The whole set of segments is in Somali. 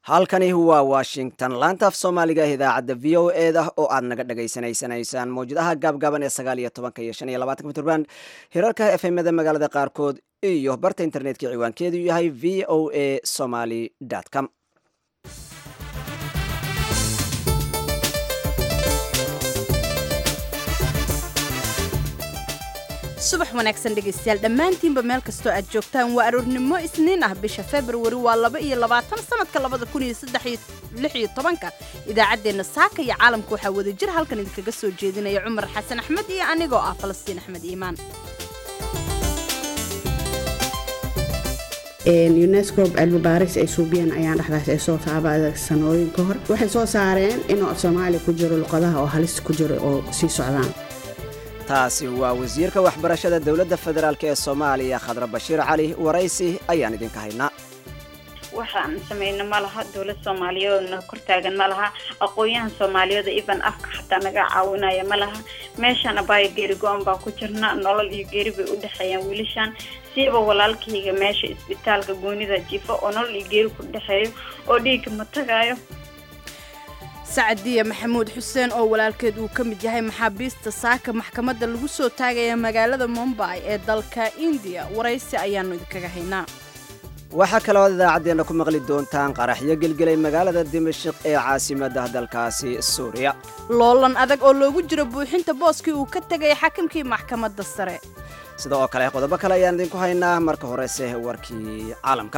halkani waa washington laanta af soomaaliga idaacadda v o e da oo aad naga dhagaysanaysanaysaan mawjadaha gaabgaaban ee sagaal iyo tobanka iyo shan iyo labatanka mitrband hirarka efemada magaalada qaarkood iyo barta internetka ciwaankeedu yahay v o a somaly com subax wanaagsan dhegaystayaal dhammaantiinba meel kastoo aad joogtaan waa aroornimo isniin ah bisha februari waa laba iyo labaatan sanadka labada kun iyo saddex iyo lix iyo tobanka idaacaddeenna saaka iyo caalamka waxaa wada jir halkan idinkaga soo jeedinaya cumar xasan axmed iyo anigoo ah falastiin axmed iimaan unesco cilmi baaris ay suubiyeen ayaan dhexdaas ay soo taabada sanooyin ka hor waxay soo saareen inuu af soomaaliya ku jiro luqadaha oo halis ku jiro oo sii socdaan taasi waa wasiirka waxbarashada dowladda federaalk ee soomaaliya khadra bashiir cali waraysi ayaan idinka haynaa waxaan samayno ma laha dowlad soomaaliyeedna kortaagan ma laha aqoon-yahan soomaaliyeed iban afka xataa naga caawinaya ma laha meeshaan abaayo geeri go-an baa ku jirna nolol iyo geeri bay u dhexeeyaan wiilashaan siiba walaalkayga meesha isbitaalka goonida jiifo oo nolol iyo geeri ku dhexeeyo oo dhiigga ma tagaayo sacadiya maxamuud xuseen oo walaalkeed uu ka mid yahay maxaabiista saaka maxkamadda lagu soo taagaya magaalada mumbay ee dalka indiya waraysi ayaannu idinkaga haynaa waxaa kaloo ad idaacaddeenna ku maqli doontaan qaraxyo gelgelay magaalada dimashik ee caasimadda dalkaasi suuriya loolan adag oo loogu jiro buuxinta booskii uu ka tegay xakimkii maxkamadda sare sida oo kale qodobo kale ayaan idinku haynaa marka horese warkii caalamka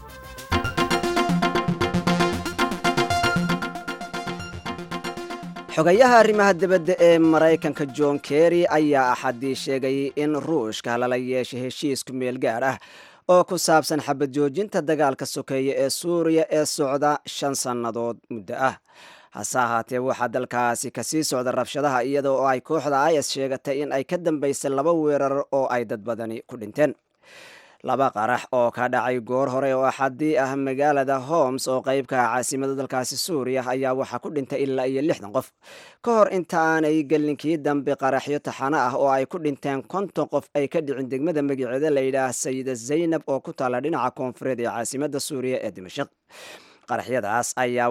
xogayaha arrimaha dibadda ee maraykanka john kerry ayaa axaddii sheegay in ruushka lala yeeshay heshiisku meel gaar ah oo ku saabsan xabad joojinta dagaalka sokeeye ee suuriya ee socda shan sannadood muddo ah hase ahaatee waxaa dalkaasi kasii socda rabshadaha iyada oo ay kooxda is sheegatay in ay ka dambaysay laba weerar oo ay dad badani ku dhinteen laba qarax oo ka dhacay goor hore oo axadii ah magaalada homs oo qeybka caasimada dalkaasi suuriya ayaa waxaa ku dhintay ilaa iyo lixdan qof ka hor inta aanay gelinkii dambe qaraxyo taxano ah oo ay ku dhinteen konton qof ay ka dhicin degmada magaceeda layidhaah sayida zaynab oo ku taalla dhinaca koonfureed ee caasimada suuriya ee dimashik qaraxyadaas ayaa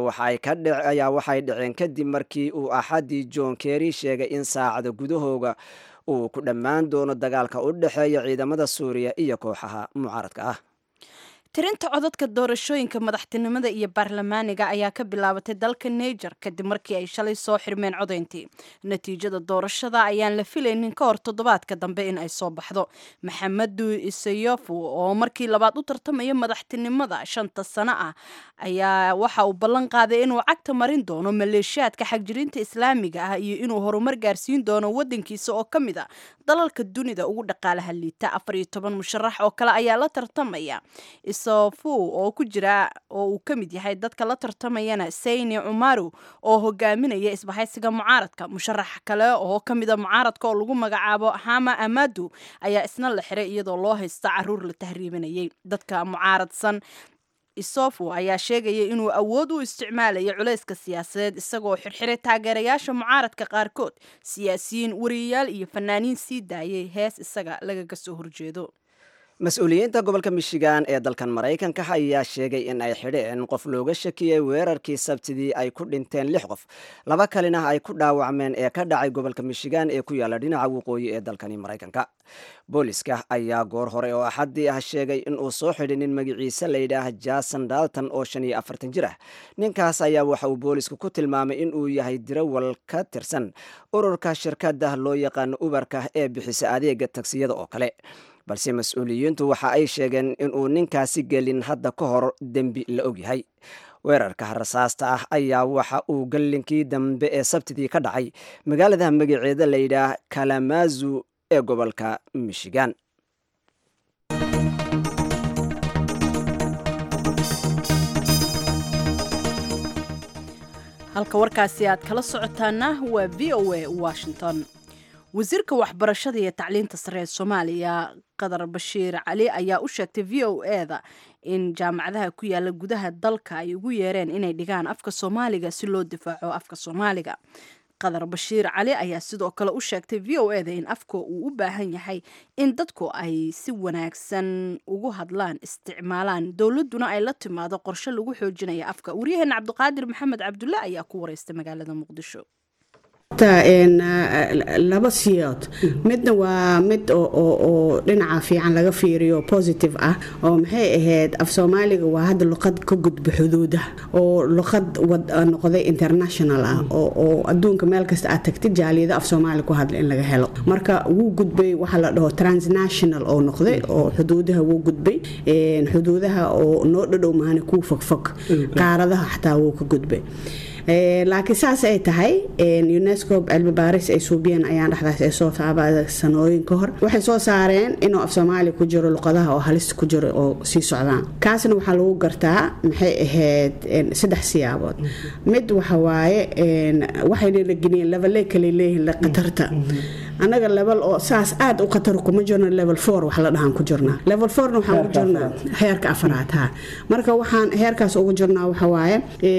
waxay dhaceen kadib markii uu axadii john kerry sheegay in saacada gudahooga uu ku dhammaan doono dagaalka u dhexeeya ciidamada suuriya iyo kooxaha mucaaradka ah tirinta codadka doorashooyinka madaxtinimada iyo baarlamaaniga ayaa ka bilaabatay dalka niger kadib markii ay shalay soo xirmeen codayntii natiijada doorashada ayaan la filaynin ka hor toddobaadka dambe in ay soo baxdo maxamedu isayofu oo markii labaad u tartamaya madaxtinimada shanta sano ah ayaa waxa uu ballan qaaday inuu cagta marin doono maleeshiyaadka xagjirinta islaamiga ah iyo inuu horumar gaarsiin doono wadankiisa oo ka mid a dalalka dunida ugu dhaqaalaha liita afar iyo toban musharax oo kale ayaa la tartamaya sofu oo ku jira oo uu ka mid yahay dadka la tartamayana sayni cumaru oo hogaaminaya isbahaysiga mucaaradka musharax kale oo ka mida mucaaradka oo lagu magacaabo hama amadu ayaa isna la xiray iyadoo loo haysta caruur la tahriibinayay dadka mucaaradsan isofu ayaa sheegaya inuu awood u isticmaalayo culayska siyaasadeed isagoo xirxiray taageerayaasha mucaaradka qaarkood siyaasiyiin wariyayaal iyo fanaaniin sii daayay hees isaga lagaga soo horjeedo mas-uuliyiinta gobolka michigan ee dalkan maraykanka ayaa sheegay in ay xidheen qof looga shakiyey weerarkii sabtidii ay ku dhinteen lix qof laba kalina ay ku dhaawacmeen ee ka dhacay gobolka michigan ee ku yaalla dhinaca waqooyi ee dalkani maraykanka booliska ayaa goor hore oo axaddii ah sheegay inuu soo xidhay nin magaciise layidhaah jason dalton oo shan iyo afartan jir ah ninkaas ayaa waxa uu boolisku ku tilmaamay inuu yahay dirawal ka tirsan ururka shirkadda loo yaqaano ubarka ee bixisa adeega tagsiyada oo kale balse mas-uuliyiintu waxa ay sheegeen inuu ninkaasi gelin hadda ka hor dembi la ogyahay weerarka rasaasta ah ayaa waxa uu gallinkii dambe ee sabtidii ka dhacay magaalada magaceeda layidhaah kalamazu ee gobolka michigan halka warkaasi aad kala socotaana waa v o a washington wasiirka waxbarashada iyo tacliinta sare ee soomaaliya qadar bashiir cali ayaa u sheegtay v o e da in jaamacadaha ku yaala gudaha dalka ay ugu yeereen inay dhigaan afka soomaaliga si loo difaaco afka soomaaliga qadar bashiir cali ayaa sidoo kale u sheegtay v o eda in afka uu u baahan yahay in dadku ay si wanaagsan ugu hadlaan isticmaalaan dowladuna ay la timaado qorshe lagu xoojinaya afka waryaheena cabdiqaadir maxamed cabdulle ayaa ku wareystay magaalada muqdisho laba siyood midna waa mid oo dhinaca fiican laga fiiriyo positive ah oo maxay ahayd af soomaaliga waa hadda luqad ka gudba xuduudaha oo luqad noqday international ah oo adduunka meel kasta aad tagtid jaaliyada af soomaali ku hadla in laga helo marka wuu gudbay waxaa la dhaho transnational oo noqday oo xuduudaha wuu gudbay xuduudaha oo noo dhadhow maana kuu fogfog qaaradaha xataa wuu ka gudbay laakiin saas ay tahay unesco cilmi baaris ay suubiyeen ayaan dhexdaas ay soo taabada sanooyin ka hor waxay soo saareen inuu af soomaaliya ku jiro luqadaha oo halis ku jiro oo sii socdaan kaasna waxaa lagu gartaa maxay ahayd saddex siyaabood mid waxa waaye waxayna la geliyeen leveley kale leeyihiin khatarta annaga level oo saas aad u khatar kuma jirno level four wax la dhahaan ku jirnaa level fourna waxaan ugu jirnaa heerka afaraad ha marka waxaan heerkaas ugu jirnaa waxa waaye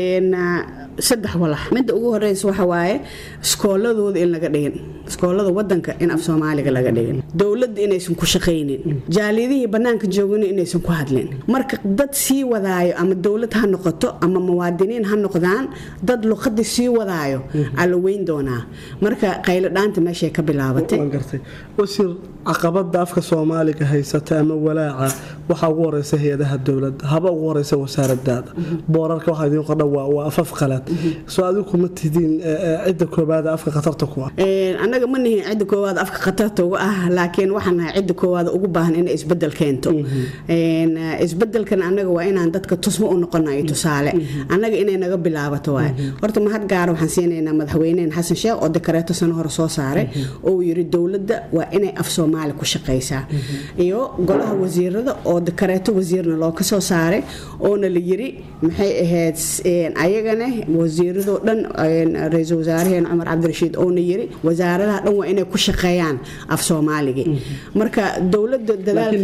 saddex walax midda ugu horeysa waxa waaye iskooladooda in laga dhigin iskoolada wadanka in af soomaaliga laga dhigin dowladda inaysan ku shaqaynin jaaliyadihii bannaanka joogana inaysan ku hadlin marka dad sii wadaayo ama dowlad ha noqoto ama muwaadiniin ha noqdaan dad luqadii sii wadaayo aa la weyn doonaa marka qaylo dhaanta meeshay ka bilaabatay wasiir caqabada afka soomaaliga haysata ama walaaca waxaa ugu horeysa hay-adaha dowladda haba ugu horeysa wasaaradaada boorarka waxaa idiin qordha waa afaf qalad soo adigu ma tihiin cidda koobaada afka khatarta ku ah annaga ma nihin cidda koowaad afka khatarta ugu ah laakiin waxaan nahay cidda koowaad ugu baahan inay isbedel keento isbedelkan annaga waa inaan dadka tusmo u noqonayo tusaale annaga inay naga bilaabato waay horta mahad gaara waxaan siinaynaa madaxweynehen xasan sheekh oo dekareeto sano hore soo saaray oo yiri dowladda waa inay af soomaali ku shaqaysaa iyo golaha wasiirada oo dekareeto wasiirna loo kasoo saaray oona la yiri maxay ahayd ayagana wasiiradoo dhan ra-iisul wasaaraheen cumar cabdirashiid oona yiri wasaaradaha dhan waa inay ku shaqeeyaan af soomaaligii marka dowladda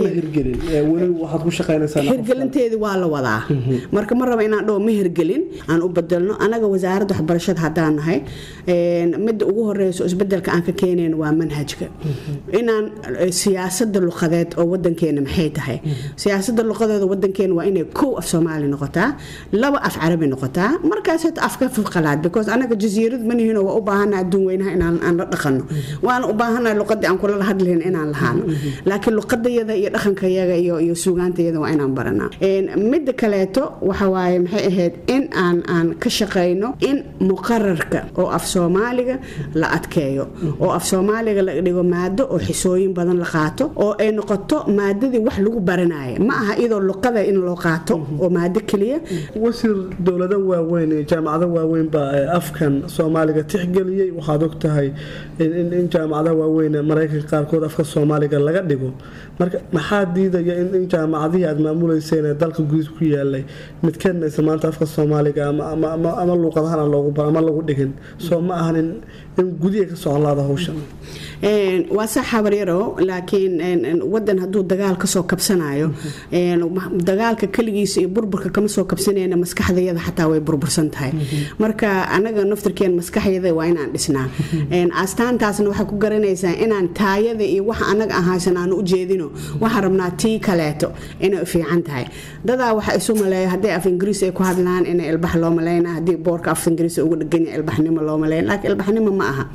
dadaalhirgelinteedi waa la wadaa marka ma raba inaan dhaho ma hirgelin aan u bedelno anaga wasaaradda waxbarashada haddaan nahay midda ugu horeyso isbedelka aan ka keenayn waa manhajka inaan siyaasada luqadeed oo wadankeena maxay tahay siyaasada luqadeeda wadankeena waa inay kow af soomaali noqotaa laba af carabi noqotaa markaas hata afka qalaad because anaga jasiirad manihiino waa u baahana adduun weynaha inaan la dhaqano waana u baahana luqadii aan kula hadlayn inaan lahaano laakiin luqadayada iyo dhaqankayaga iyo iyo suugaantayada waa inaan baranaa midda kaleeto waxa waaye maxay ahayd in aan aan ka shaqayno in muqararka oo af soomaaliga la adkeeyo oo af soomaaliga la dhigo maado oo xisooyin badan la qaato oo ay noqoto maadadii wax lagu baranaya ma aha iyadoo luqada in loo qaato oo maado keliya wasiir dowlado waaweyn iyo jaamacado waaweyn baa afkan soomaaliga tixgeliyey waxaad og tahay in jaamacadaha waaweyn maraykanka qaarkood afka soomaaliga laga dhigo marka maxaa diidaya in jaamacadihii aad maamuleyseen ee dalka gudiis ku yaalay midkeedna isla maanta afka soomaaliga ama luuqadahan ama lagu dhigin soo ma ahan in gudiha ka socon laada hawsha waa sax habaryaro laakiin wadan hadduu dagaal kasoo kabsanayo dagaalka keligiisa iyo burburka kama soo kabsanayna maskaxdayada xataa way burbursan tahay marka anaga naftirkeen maskaxyada waa inaan dhisnaa astaantaasna waxay ku garanaysaa inaan taayada iyo waxa anaga ahaysan aan u jeedino waxaan rabnaa tii kaleeto inay fiican tahay dadaa waxa isu maleeya hadday af ingiriis ay ku hadlaan in ilbax loo maleyna haddii boorka af ingiriis ugu dheganya ilbaxnimo loo maleyn laakiin ilbaxnimo ma aha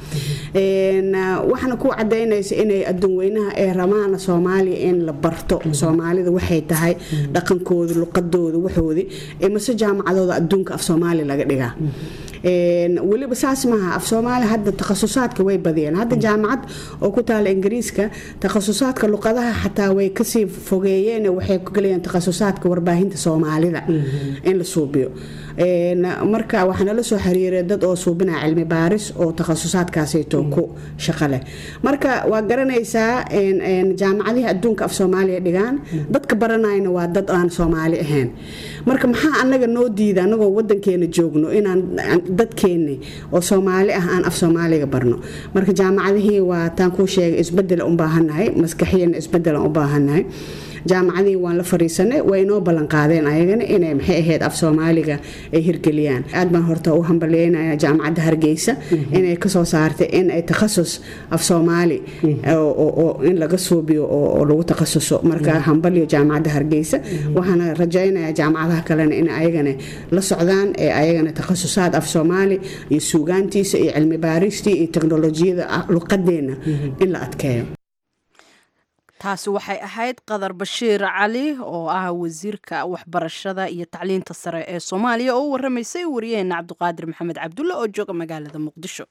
waxna ku cadaynaysa inay adduun weynaha ee ramaana soomaaliya in la barto soomaalida waxay tahay dhaqankooda luqadooda waxoodii mase jaamacadooda adduunka af soomaaliya laga dhigaa weliba saas maaha af soomaaliya hadda takhasusaadka way badiyeen hadda jaamacad oo ku taala ingiriiska takhasusaadka luqadaha xataa way kasii fogeeyeen waxay ku gelayaan takhasusaadka warbaahinta soomaalida in la suubiyo marka waxaa nala soo xiriiray dad oo suubinaya cilmi baaris oo takhasusaadkaasayto ku shaqo leh marka waa garanaysaa jaamacadihii adduunka af soomaaliya dhigaan dadka baranayna waa dad aan soomaali ahayn marka maxaa anaga noo diida anagoo wadankeena joogno inaan dadkeenni oo soomaali ah aan af soomaaliga barno marka jaamacadihii waa taan kuu sheegay isbedela u baahannahay maskaxiyana isbedela u baahannahay jaamacadii waan la fariisanay way inoo ballanqaadeen ayagana inay maxay ahayd af soomaaliga ay hirgeliyaan aad baan horta u hambalyeynaya jaamacadda hargeysa inay kasoo saartay in ay takhasus af soomaali in laga suubiyo oo lagu takhasuso marka hambalyo jaamacadda hargeysa waxaana rajaynayaa jaamacadaha kalena in ayagana la socdaan ee ayagana takhasusaad af soomaali iyo suugaantiisa iyo cilmi baaristii iyo teknolojiyada luqadeenna in la adkeeyo taasi waxay ahayd qadar bashiir cali oo ah wasiirka waxbarashada iyo tacliinta sare ee soomaaliya oo u waramaysay wariyaheena cabdiqaadir maxamed cabdulle oo jooga magaalada muqdisho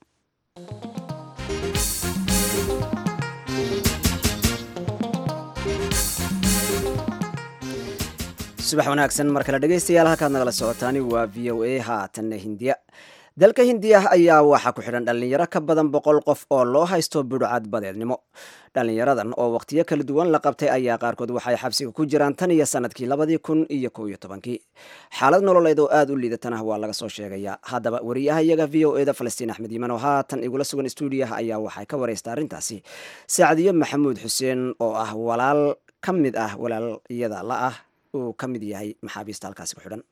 subax wanaagsan mar kale dhegaystayaal halkaad nagala socotaani waa v o a haatanna hindiya dalka hindiya ayaa waxaa ku xidhan dhallinyaro ka badan boqol qof oo loo haysto budhcad badeednimo dhallinyaradan oo wakhtiyo kala duwan la qabtay ayaa qaarkood waxay xabsiga ku jiraan tan iyo sanadkii labadii kun iyo kow iyo tobankii xaalad nololeed oo aada u liidatana waa laga soo sheegayaa haddaba wariyaha iyaga v o eda falastiin axmed yiman oo haatan igula sugan stuudiyaha ayaa waxay ka wareysta arrintaasi saacdiyo maxamuud xuseen oo ah walaal ka mid ah walaalyada la ah uu ka mid yahay maxaabiista halkaasi ku xidhan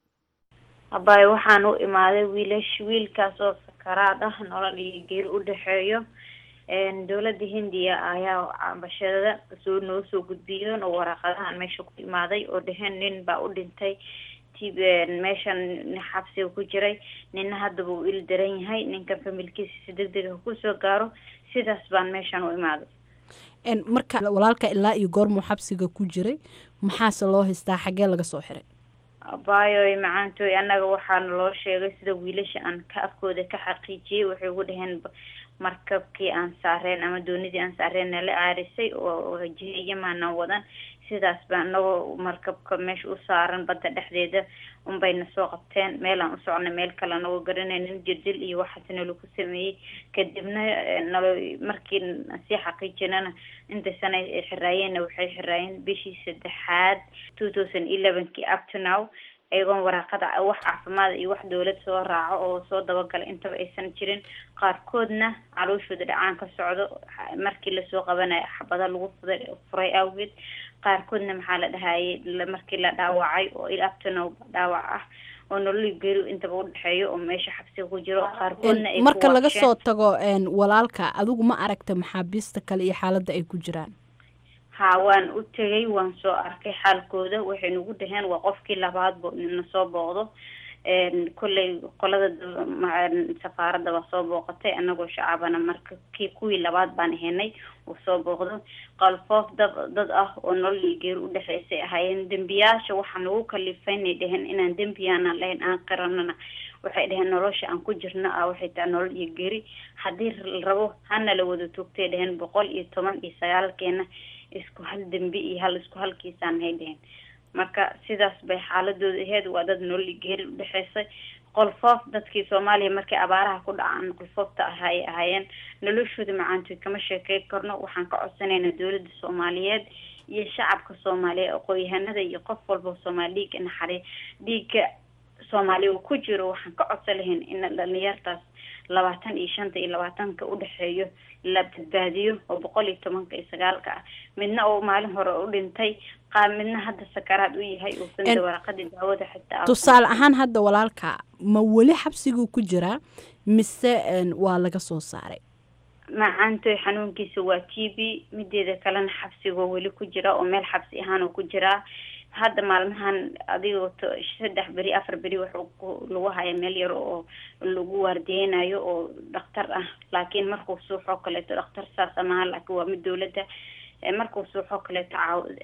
abaay waxaan u imaaday wiilash wiilkaas oo sakaraad ah nolol iyo geeri u dhexeeyo dowladda hindiya ayaa cabashada soo noo soo gudbiyeen oo waraaqadahan meesha ku imaaday oo dheheen nin baa u dhintay t meeshan xabsiga ku jiray nina haddaba uu il daran yahay ninkan familkiisa si deg deg ah kusoo gaaro sidaas baan meeshan u imaaday marka walaalka ilaa iyo goormuu xabsiga ku jiray maxaase loo haystaa xaggee laga soo xiray abaayoy macaantooy annaga waxaana loo sheegay sida wiilasha aan ka afkooda ka xaqiijiyey waxay ugu dhaheen markabkii aan saareen ama doonidii aan saareen nala aarisay oo jiyamaanan wadan sidaas baa anagoo markabka meesha u saaran badda dhexdeeda unbayna soo qabteen meelaan u socnay meel kale anagoo garanaynin jirdil iyo waxaas nalaku sameeyey kadibna nalo markii sii xaqiijinana inta sana ay xiraayeenna waxay xiraayeen bishii saddexaad two thousand elevenkii up to now iyagoon waraaqada wax caafimaad iyo wax dowlad soo raaco oo soo dabagala intaba aysan jirin qaarkoodna calooshooda dhacaan ka socdo markii lasoo qabanayo xabada lagu furay awgeed qaarkoodna maxaa la dhahayay markii la dhaawacay oo ilabtanow dhaawac ah oo nololi geeri intaba udhexeeyo oo meesha xabsiga ku jiro qaarkoodna ay marka laga soo tago walaalka adigu ma aragta maxaabiista kale iyo xaaladda ay ku jiraan ha waan u tegay waan soo arkay xaalkooda waxay nagu dhaheen waa qofkii labaad bo na soo booqdo kolley qolada safaaradda waa soo booqatay anagoo shacabana marka kii kuwii labaad baan ahenay uu soo booqdo qalfoof dad dad ah oo nolol iyo geeri udhexeysay ahaayeen dembiyaasha waxaa nagu kalifaynay dheheen inaan dembiyaanaan lahayn aan qiranana waxay dheheen nolosha aan ku jirno ah waxay tahay nolol iyo geri haddii la rabo hana la wada toogtay dheheen boqol iyo toban iyo sagaalkeena isku hal dembi iyo hal isku halkiisaan hay dheheen marka sidaas bay xaaladooda aheyd waa dad nololi geeri udhexeysay qolfoof dadkii soomaaliya markay abaaraha ku dhacaan qolfoofta ah ay ahaayeen noloshooda macaantoy kama sheekey karno waxaan ka codsanaynaa dowladda soomaaliyeed iyo shacabka soomaaliyeed aqoon-yahanada iyo qof walba soomaali dhiiga naxari dhiiga soomaaliya uu ku jiro waxaan ka codsan lahayn in dhalinyartaas labaatan iyo shanta iyo labaatanka udhexeeyo la badbaadiyo oo boqol iyo tobanka iyo sagaalka ah midna oo maalin hore u dhintay qaar midna hadda sakaraad u yahay uusan waraqadii daawada xitaa tusaale ahaan hadda walaalka ma weli xabsiguu ku jiraa mise waa laga soo saaray macaantoy xanuunkiisa waa t b mideeda kalena xabsigoo weli ku jira oo meel xabsi ahaan oo ku jiraa hadda maalmahan adigoo saddex beri afar beri waxuu lagu haya meel yar oo lagu waardiyeynayo oo dhakhtar ah laakiin markuu suuxoo kaleeto dhakhtar saas amaha laakiin waa mid dowladda markuu suuxoo kaleeto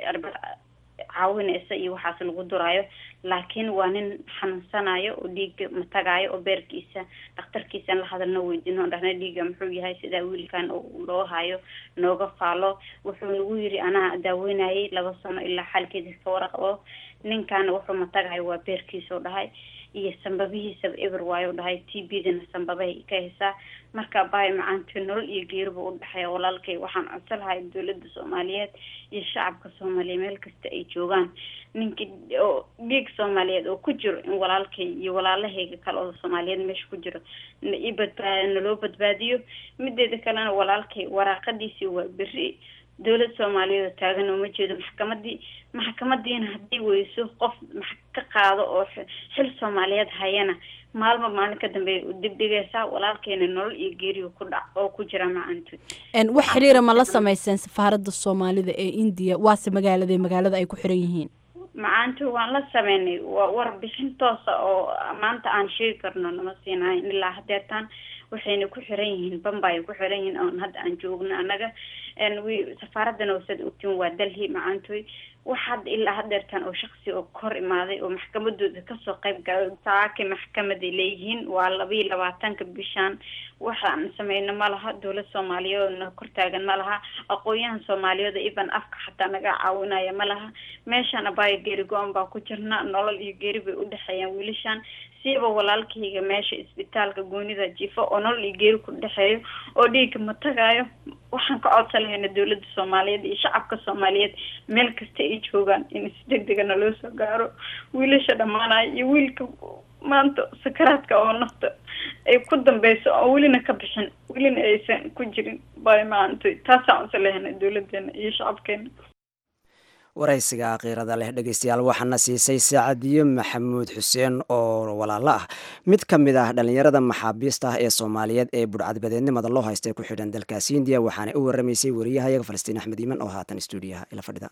caawinaysa iyo waxaas lagu duraayo laakiin waa nin xanuunsanayo oo dhiiga matagaayo oo beerkiisa dhakhtarkiisan la hadalno weydiino dhahna dhiiga muxuu yahay sidaa wiilkan loo hayo nooga faalo wuxuu nagu yiri anaa daaweynayay laba sano ilaa xaalkeeda ka waraqabo ninkaana wuxuu matagayo waa beerkiisao dhahay iyo sambabihiisaba eber waayo dhahay t b dana sambabahay ka haysaa marka baay macaanto nolol iyo geeriba udhexeeya walaalkay waxaan codsan lahay dowladda soomaaliyeed iyo shacabka soomaaliya meel kasta ay joogaan ninkii oo dhiig soomaaliyeed oo ku jiro in walaalkay iyo walaalahayga kale oo soomaaliyeed meesha ku jiro i badbaa naloo badbaadiyo mideeda kalena walaalkay waraaqadiisii waa beri dowlad soomaaliyeed oo taagan uma jeedo maxkamadii maxkamadiina haddii weyso qof max ka qaado oo xil soomaaliyeed hayana maalmo maalin ka dambeeya u dibdhigaysaa walaalkeena nolol iyo geeriyo ku dhac oo ku jira macantood wax xiriira ma la sameyseen safaaradda soomaalida ee indiya waase magaalada magaalada ay ku xiran yihiin macaanto waan la sameynay waa warbixin toosa oo maanta aan sheegi karno nama siinahayn ilaa hadeertaan waxayna ku xiran yihiin bambay ku xiran yihiin oon hadda aan joogno annaga safaaradana wasad ogtiin waa dalhi macaantoy wax hadda ilaa hadeertaan oo shaksi oo kor imaaday oo maxkamadooda kasoo qayb galay saaki maxkamaday leeyihiin waa labaiyo labaatanka bishaan waxaan sameyno ma laha dowlad soomaaliyeedna kortaagan ma laha aqoon-yahan soomaaliyeeda iban afka xataa naga caawinaya ma laha meeshaan abaayo geeri go-an baa ku jirna nolol iyo geeri bay udhexeeyaan wiilashaan siiba walaalkayga meesha isbitaalka goonida jiifo oo nolol iyo geeri ku dhexeeyo oo dhiigga ma tagaayo waxaan ka codsan lahayna dowladda soomaaliyeed iyo shacabka soomaaliyeed meel kasta ay joogaan in si deg degana loo soo gaaro wiilasha dhammaanaya iyo wiilka maanta sakaraadka oo nafta ay ku dambeyso oo welina ka bixin welina aysan ku jirin bay maanta taasaan codsan lahayna dowladeena iyo shacabkeena waraysiga kiirada leh dhegeystayaal waxaana siisay saacadiyo maxamuud xuseen oo walaalo ah mid ka mid ah dhallinyarada maxaabiista ah ee soomaaliyeed ee budhcadbadeednimada loo haysta ku xidhan dalkaasi indiya waxaana u waramaysay wariyahayaga falastiin axmed iiman oo haatan stuudiyaha ila fadhida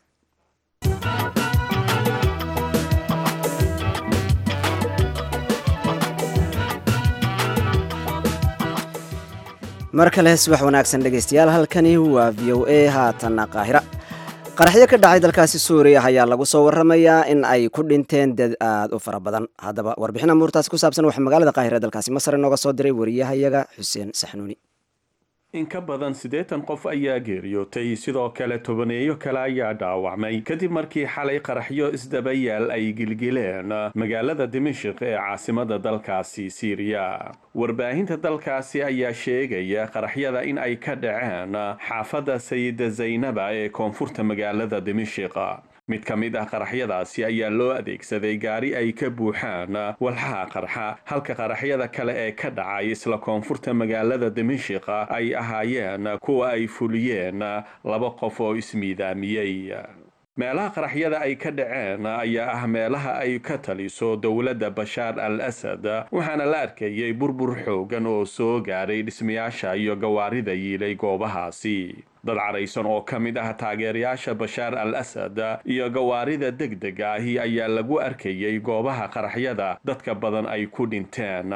mar kale subax wanaagsan dhegeystayaal halkani waa v o a haatana qaahira qaraxyo ka dhacay dalkaasi suuriya ayaa lagu soo waramayaa in ay ku dhinteen dad aada u fara badan haddaba warbixin amuurtaasi ku saabsan waxaa magaalada qaahira dalkaasi masar inooga soo diray wariyahayaga xuseen saxnuuni in ka badan siddeetan qof ayaa geeriyootay sidoo kale tobaneeyo kale ayaa dhaawacmay kadib markii xalay qaraxyo isdabayaal ay gilgileen magaalada dimashik ee caasimada dalkaasi siiriya warbaahinta dalkaasi ayaa sheegaya qaraxyada in ay ka dhaceen xaafadda sayida zaynaba ee koonfurta magaalada dimashik mid ka mid ah qaraxyadaasi ayaa loo adeegsaday gaari ay ka buuxaan walxaha qarxa halka qaraxyada kale ee ka dhacay isla koonfurta magaalada dimashik ay ahaayeen kuwa ay fuliyeen laba qof oo ismiidaamiyey meelaha qaraxyada ay ka dhaceen ayaa ah meelaha ay ka taliso dowladda bashaar al asad waxaana la arkayay burbur xoogan oo soo gaaray dhismayaasha iyo gawaarida yiilay goobahaasi dad caraysan oo ka mid ah taageerayaasha bashaar al asad iyo gawaarida deg dega ahi ayaa lagu arkayay goobaha qaraxyada dadka badan ay ku dhinteen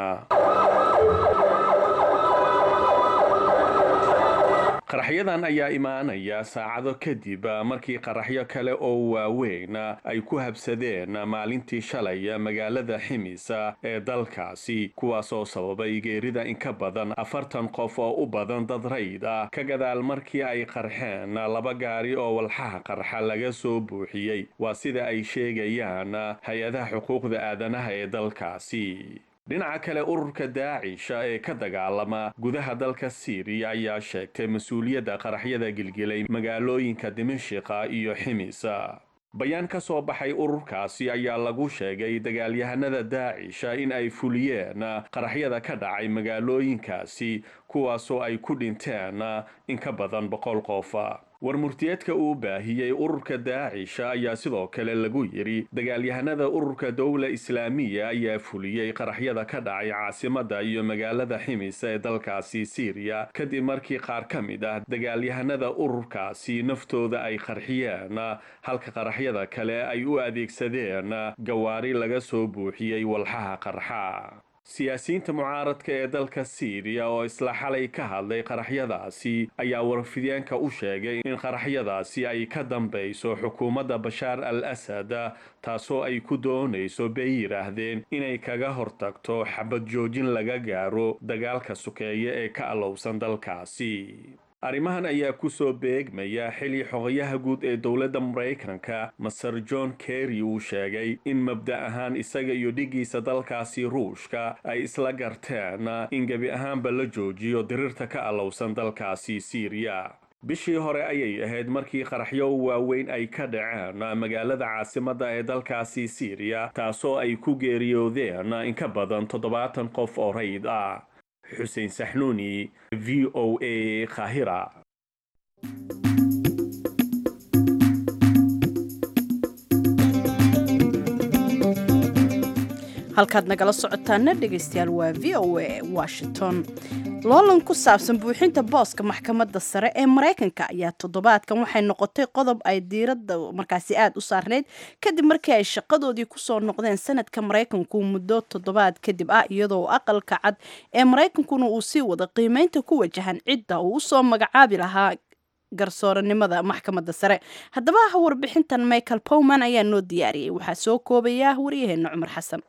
qaraxyadan ayaa imaanaya saacado kadib markii qaraxyo kale oo waaweyn ay ku habsadeen maalintii shalay magaalada ximis ee dalkaasi kuwaasoo sababay geerida in ka badan afartan qof oo u badan dad rayd ah ka gadaal markii ay qarxeen laba gaari oo walxaha qarxa laga soo buuxiyey waa sida ay sheegayaan hay-adaha xuquuqda aadanaha ee dalkaasi dhinaca kale ururka daacisha ee ka dagaalama gudaha dalka siiriya ayaa sheegtay mas-uuliyadda qaraxyada gilgilay magaalooyinka dimashika iyo ximisa bayaan ka soo baxay ururkaasi ayaa lagu sheegay dagaalyahanada daacisha in ay fuliyeen qaraxyada ka dhacay magaalooyinkaasi kuwaasoo ay ku dhinteen in ka badan boqol qof war murtiyeedka uu baahiyey ururka daacisha ayaa sidoo kale lagu yidhi dagaalyahanada ururka dowla islaamiya ayaa fuliyey qaraxyada ka dhacay caasimada iyo magaalada ximis ee dalkaasi siiriya kadib markii qaar ka mid ah dagaalyahanada ururkaasi naftooda ay qarxiyeen halka qaraxyada kale ay u adeegsadeen gawaari laga soo buuxiyey walxaha qarxa siyaasiyiinta mucaaradka ee dalka siiriya oo isla xalay ka hadlay qaraxyadaasi ayaa warfideenka u sheegay in qaraxyadaasi ay ka dambayso xukuumadda bashaar al asad taasoo ay ku doonayso bay yidhaahdeen inay kaga hortagto xabad joojin laga gaaro dagaalka sukeeye ee ka allowsan dalkaasi arrimahan ayaa ku soo beegmaya xili xogayaha guud ee dowladda maraykanka maser john kerry uu sheegay in mabda ahaan isaga iyo dhigiisa dalkaasi ruushka ay isla garteen in gebi ahaanba la joojiyo dirirta ka allowsan dalkaasi siiriya bishii hore ayay ahayd markii qaraxyo waaweyn ay ka dhaceen magaalada caasimadda ee dalkaasi siiriya taasoo ay ku geeriyoodeen in ka badan toddobaatan qof oo rayd ah xuseen saxnuuni v o a khahira halkaad nagala socotaana dhegaystayaal waa v o a washington loolan ku saabsan buuxinta booska maxkamadda sare ee maraykanka ayaa toddobaadkan waxay noqotay qodob ay diiradda markaasi aada u saarneyd kadib markii ay shaqadoodii kusoo noqdeen sanadka maraykanku muddo toddobaad kadib ah iyadoo aqalka cad ee maraykankuna uu sii wada qiimeynta ku wajahan cidda uu usoo magacaabi lahaa garsooranimada maxkamadda sare haddaba warbixintan michael powman ayaa noo diyaariyey waxaa soo koobaya waryaheena cumar xasan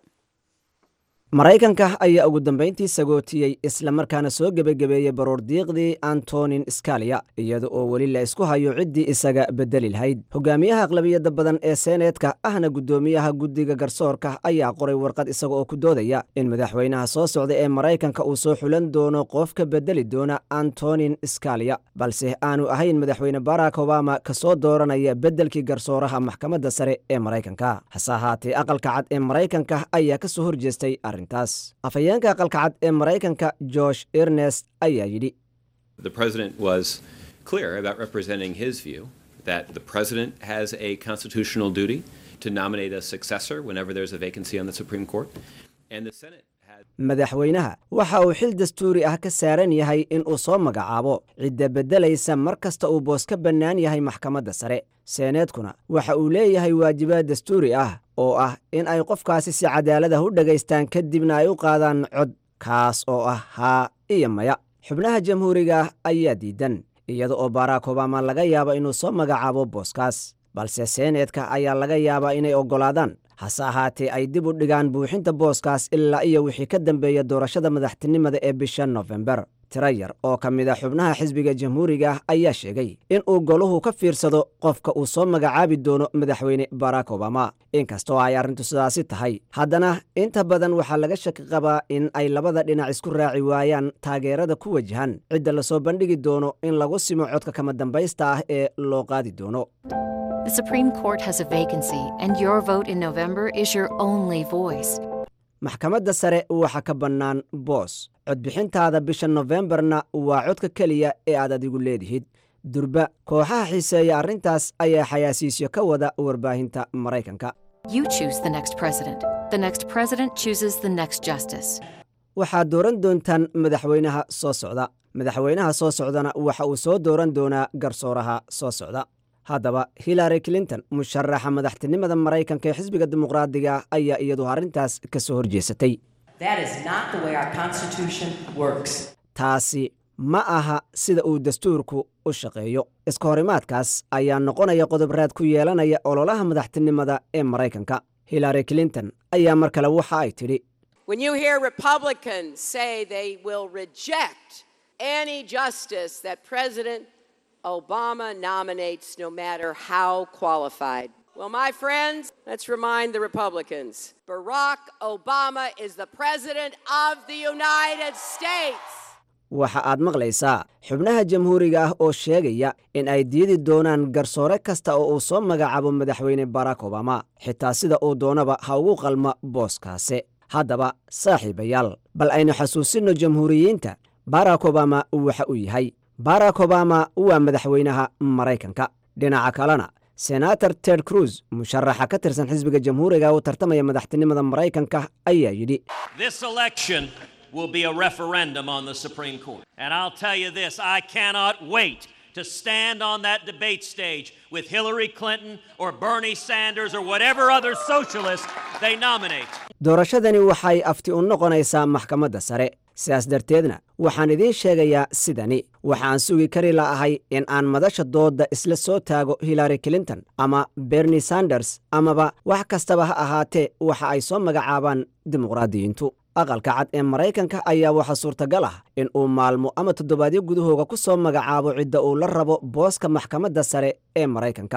maraykanka ayaa ugu dambayntii sagootiyey islamarkaana soo gebagabeeyey baroordiiqdii antonin scalia iyada oo weli la isku hayo ciddii isaga bedeli lahayd hogaamiyaha aqlabiyadda badan ee seeneedka ahna guddoomiyaha guddiga garsoorka ayaa qoray warqad isaga oo ku doodaya in madaxweynaha soo socda ee maraykanka uu soo xulan doono qof ka bedeli doona antonin scalia balse aanu ahayn madaxweyne barack obama kasoo dooranaya beddelkii garsooraha maxkamadda sare ee maraykanka hase ahaatee aqalka cad ee maraykanka ayaa ka soo horjeestay afhayeenka aqalka cad ee maraykanka josh ernest ayaa yidhi The president was clear about representing his view that the president has a constitutional duty to nominate a successor whenever there's a vacancy on the Supreme Court. And the Senate had madaxweynaha waxa uu xil dastuuri ah ka saaran yahay in uu soo magacaabo cidda beddelaysa mar kasta uu boos ka bannaan yahay maxkamadda sare seeneedkuna waxa uu leeyahay waajibaad dastuuri ah oo ah in ay qofkaasi si cadaalada u dhagaystaan kadibna ay u qaadaan cod kaas oo ah haa iyo maya xubnaha jamhuuriga ah ayaa diidan iyada oo barack obama laga yaabo inuu soo magacaabo booskaas balse seeneedka ayaa laga yaabaa inay oggolaadaan hase ahaatee ay dib u dhigaan buuxinta booskaas ilaa iyo wixii ka dambeeya doorashada madaxtinimada ee bisha nofembar tiro yar oo ka mid a xubnaha xisbiga jamhuuriga ah ayaa sheegay in uu goluhu ka fiirsado qofka uu soo magacaabi doono madaxweyne barack obama inkastoo ay arrintu sidaasi tahay haddana inta badan waxaa laga shaki qabaa in ay labada dhinac isku raaci waayaan taageerada ku wajahan cidda lasoo bandhigi doono in lagu simo codka kama dambaysta ah ee loo qaadi doono The Supreme Court has a vacancy, and your vote in November is your only voice. maxkamadda sare waxa ka bannaan boos codbixintaada bisha nofembarna waa codka keliya ee aad adigu leedihid durba kooxaha xiiseeya arrintaas ayaa xayaasiisyo ka wada warbaahinta maraykanka You choose the next president. The next president chooses the next justice. waxaad dooran doontaan madaxweynaha soo socda madaxweynaha soo socdana waxa uu soo dooran doonaa garsooraha soo socda haddaba hillary clinton musharaxa madaxtinimada maraykanka ee xisbiga dimuqraadiga ah ayaa iyadu arrintaas ka soo horjeesatay That is not the way our Constitution works. taasi ma aha sida uu dastuurku u shaqeeyo iska horimaadkaas ayaa noqonaya qodob raad ku yeelanaya ololaha madaxtinimada ee maraykanka hillary clinton ayaa mar kale waxa ay tidhi When you hear Republicans say they will reject any justice that President Obama nominates, no matter how qualified. Well, my friends, let's remind the Republicans Barack Obama is the President of the United States. waxa aad maqlaysaa xubnaha jamhuuriga ah oo sheegaya in ay diidi doonaan garsoore kasta oo uu soo magacaabo madaxweyne barack obama xitaa sida uu doonaba ha ugu qalma booskaase haddaba saaxiibayaal bal aynu xasuusinno jamhuuriyiinta barack obama waxa uu yahay barack obama waa madaxweynaha maraykanka dhinaca kalena senator ted cruz musharaxa ka tirsan xisbiga jamhuuriga u tartamaya madaxtinimada maraykanka ayaa yidhi This election will be a referendum on the Supreme Court. And I'll tell you this I cannot wait to stand on that debate stage with Hillary Clinton or Bernie Sanders or whatever other socialist they nominate. doorashadani waxay afti u noqonaysaa maxkamadda sare sidaas darteedna waxaan idiin sheegayaa sidani waxaan sugi kari la'ahay in aan madasha doodda isla soo taago hillary clinton ama bernie sanders amaba wax kastaba ha ahaatee waxa ay soo magacaabaan dimuqraadiyiintu aqalka cad ee maraykanka ayaa waxaa suurtagal ah in uu maalmo ama toddobaadyo gudahooga ku soo magacaabo cidda uu la rabo booska maxkamadda sare ee maraykanka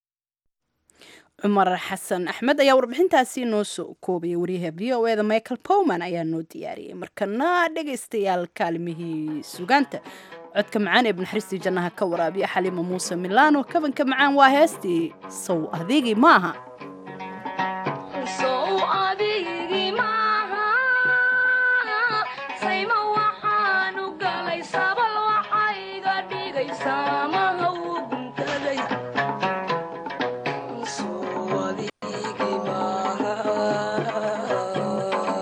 cumar xasan axmed ayaa warbixintaasi noo soo koobaya wariyaha v o eda michael powman ayaa noo diyaariyey markana dhegaystayaal kaalimihii sugaanta codka macaan ee banaxariistii jannaha ka waraabiya xaliima muuse milaano kabanka macaan waa heestii sow adigii maaha Thank you.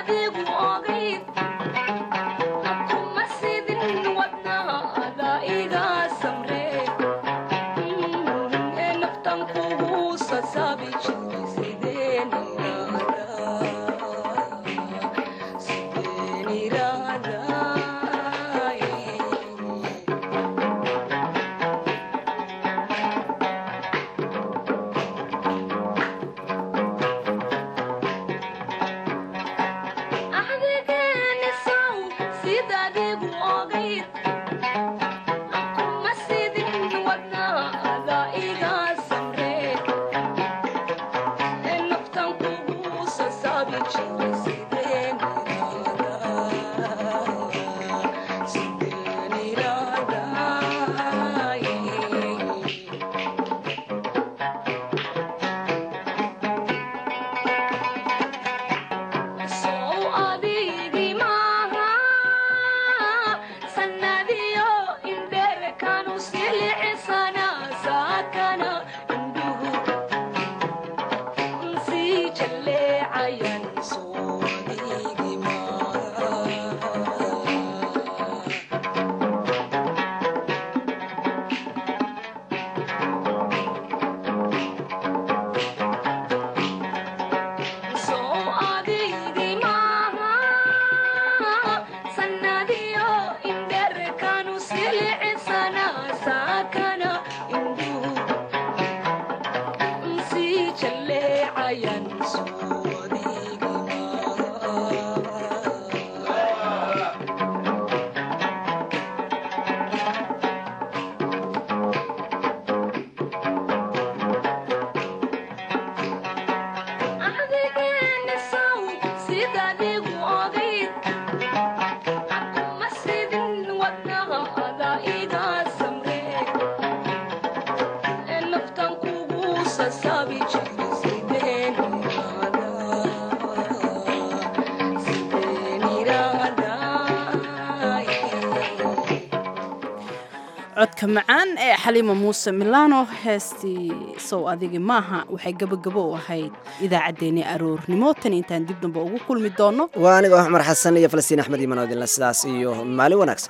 codka macaan ee xaliima muuse milano heestii sow adigi maaha waxay gabagabo u ahayd idaacaddeenii aroornimo tan intaan dib damba ugu kulmi doonno waa anigoo cumar xasan iyo falastiin axmed iimanoodinla sidaas iyo maalin wanaagsan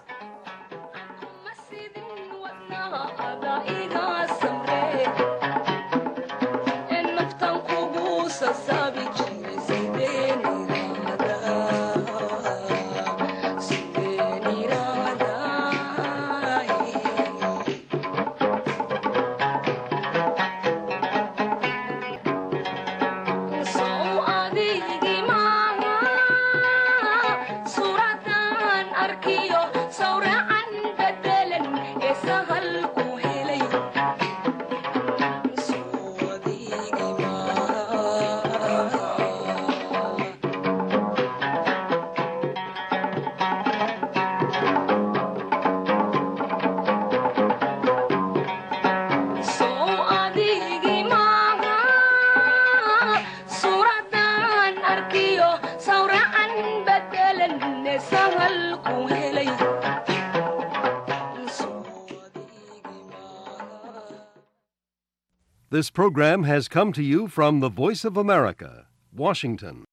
This program has come to you from the Voice of America, Washington.